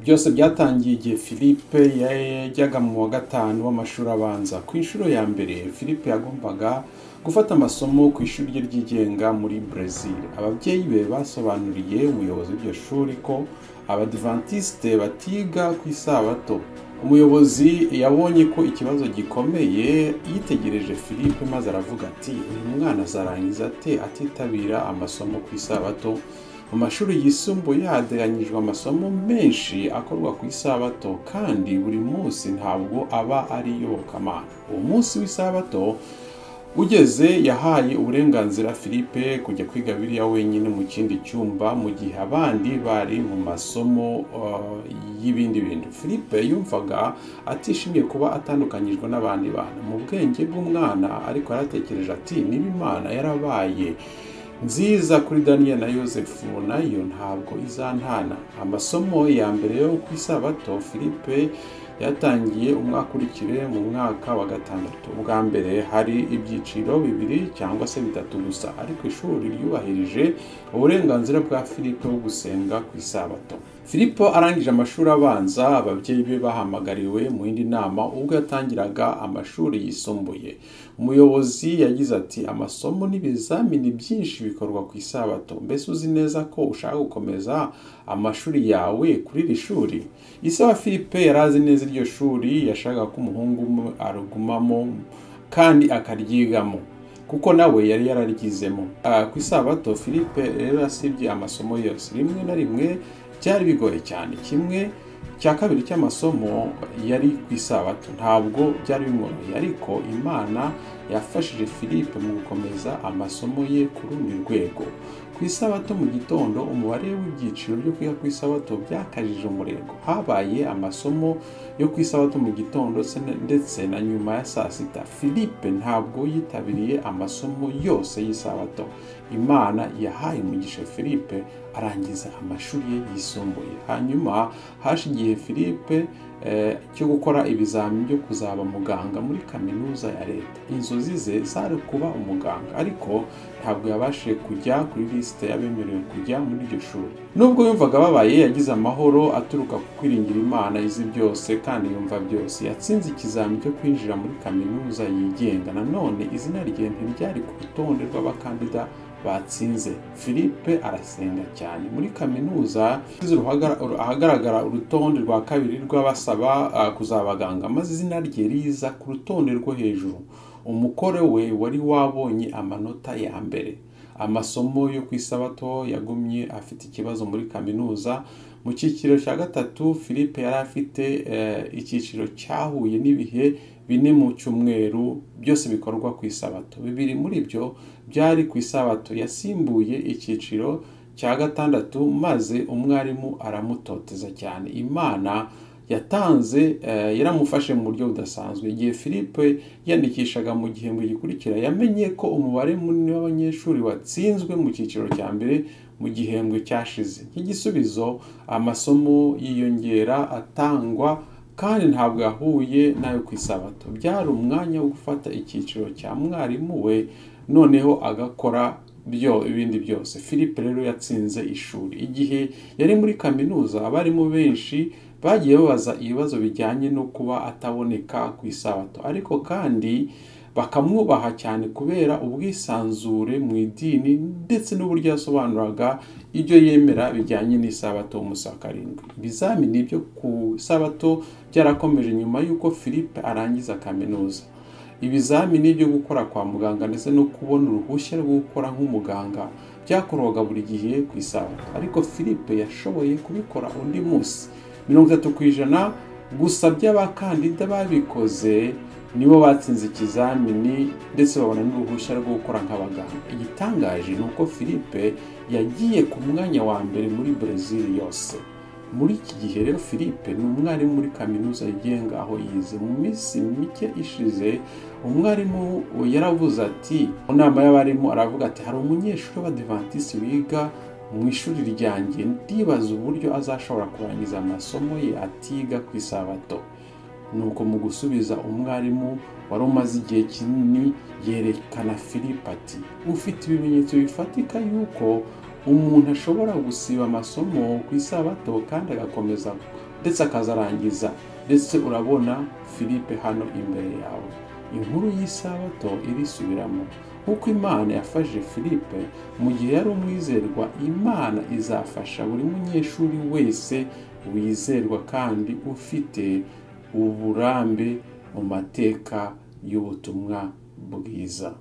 byose byatangiye igihe philippe yajyaga mu wa gatanu w'amashuri abanza ku inshuro ya mbere philippe yagombaga gufata amasomo ku ishuri rye ryigenga muri brezil ababyeyi be basobanuriye umuyobozi w'iryo shuri ko abadivantisite batiga ku isabato umuyobozi yabonye ko ikibazo gikomeye yitegereje philippe maze aravuga ati uyu mwana azarangiza ate atitabira amasomo ku isabato mu mashuri yisumbuye hateganyijwe amasomo menshi akorwa ku isabato kandi buri munsi ntabwo aba ari iyobokamana uwo munsi w'isabato ugeze yahaye uburenganzira philippe kujya kwiga biriya wenyine mu kindi cyumba mu gihe abandi bari mu masomo y'ibindi bintu philippe yumvaga atishimiye kuba atandukanyijwe n'abandi bantu mu bwenge bw'umwana ariko yaratekereje ati niba imana yarabaye nziza kuri daniel na yosefu nayo ntabwo izantana amasomo ya mbere yo ku isabato philippe yatangiye umwaka ukurikire mu mwaka wa gatandatu bwa mbere hari ibyiciro bibiri cyangwa se bitatu gusa ariko ishuri ryubahirije uburenganzira bwa philippe bwo gusenga ku isabato philippe arangije amashuri abanza ababyeyi be bahamagariwe mu yindi nama ubwo yatangiraga amashuri yisumbuye umuyobozi yagize ati amasomo n'ibizamini byinshi bikorwa ku isabato mbese uzi neza ko ushaka gukomeza amashuri yawe kuri iri shuri isaba philippe yari azi neza iryo shuri yashakaga ko umuhungu umwe arugumamo kandi akaryigamo kuko nawe yari yararyizemo ku isabato philippe rero asibye amasomo yose rimwe na rimwe byari bigoye cyane kimwe cya kabiri cy'amasomo yari ku isabato ntabwo byari bimworoheye ariko imana yafashije philippe mu gukomeza amasomo ye ku rundi rwego ku isabato mu gitondo umubare w'ibyiciro byo kwiga ku isabato byakajije umurego habaye amasomo yo ku isabato mu gitondo ndetse na nyuma ya saa sita philippe ntabwo yitabiriye amasomo yose y'isabato imana yahaye umugisha philippe arangiza amashuri ye yisumbuye hanyuma haje igihe philippe cyo gukora ibizamini byo kuzaba muganga muri kaminuza ya leta inzozi ze zari kuba umuganga ariko ntabwo yabashije kujya kuri lisite yabemerewe kujya muri iryo shuri nubwo yumvaga babaye yagize amahoro aturuka ku kwiringira imana izi byose kandi yumva byose yatsinze ikizamini cyo kwinjira muri kaminuza yigenga nanone izina rye ntiryari ku rutonde rw'abakandida batsinze philippe arasenga cyane muri kaminuza ahagaragara urutonde rwa kabiri rw'abasaba kuzabaganga maze izina rye riza ku rutonde rwo hejuru umukore we wari wabonye amanota ya mbere amasomo yo ku isabato yagumye afite ikibazo muri kaminuza mu cyiciro cya gatatu philippe yari afite icyiciro cyahuye n'ibihe bine mu cyumweru byose bikorwa ku isabato bibiri muri byo byari ku isabato yasimbuye icyiciro cya gatandatu maze umwarimu aramutoteza cyane imana yatanze yaramufashe mu buryo budasanzwe igihe philippe yandikishaga mu gihembwe gikurikira yamenye ko umubare munini w'abanyeshuri watsinzwe mu cyiciro cya mbere mu gihembwe cyashize nk'igisubizo amasomo yiyongera atangwa kandi ntabwo yahuye nayo ku isabato byari umwanya wo gufata icyiciro cya mwarimu we noneho agakora byo ibindi byose philippe rero yatsinze ishuri igihe yari muri kaminuza abarimu benshi bagiye babaza ibibazo bijyanye no kuba ataboneka ku isabato ariko kandi bakamwubaha cyane kubera ubwisanzure mu idini ndetse n'uburyo yasobanuraga ibyo yemera bijyanye n'isabato umusa karindwi ibizamini byo ku isabato byarakomeje nyuma y'uko philippe arangiza kaminuza ibizamini byo gukora kwa muganga ndetse no kubona uruhushya rwo gukora nk'umuganga byakorwaga buri gihe ku isabato ariko philippe yashoboye kubikora undi munsi mirongo itatu ku ijana gusa by'abakandida babikoze nibo batsinze ikizamini ndetse babona n'uruhushya rwo gukora nk'abaganga igitangaje ni uko philippe yagiye ku mwanya wa mbere muri brezil yose muri iki gihe rero philippe ni umwarimu muri kaminuza yigenga aho yize mu minsi mike ishize umwarimu yaravuze ati mu nama y'abarimu aravuga ati hari umunyeshuri w'abadivantisiti wiga mu ishuri ryanjye ndibaza uburyo azashobora kurangiza amasomo ye atiga ku isabato nuko mu gusubiza umwarimu wari umaze igihe kinini yerekana philippe ati ufite ibimenyetso bifatika yuko umuntu ashobora gusiba amasomo ku isabato kandi agakomeza ndetse akazarangiza ndetse urabona philippe hano imbere yawe inkuru y'isabato irisubiramo nk'uko imana yafashe philippe mu gihe yari umwizerwa imana izafasha buri munyeshuri wese wizerwa kandi ufite uburambe mu mateka y'ubutumwa bwiza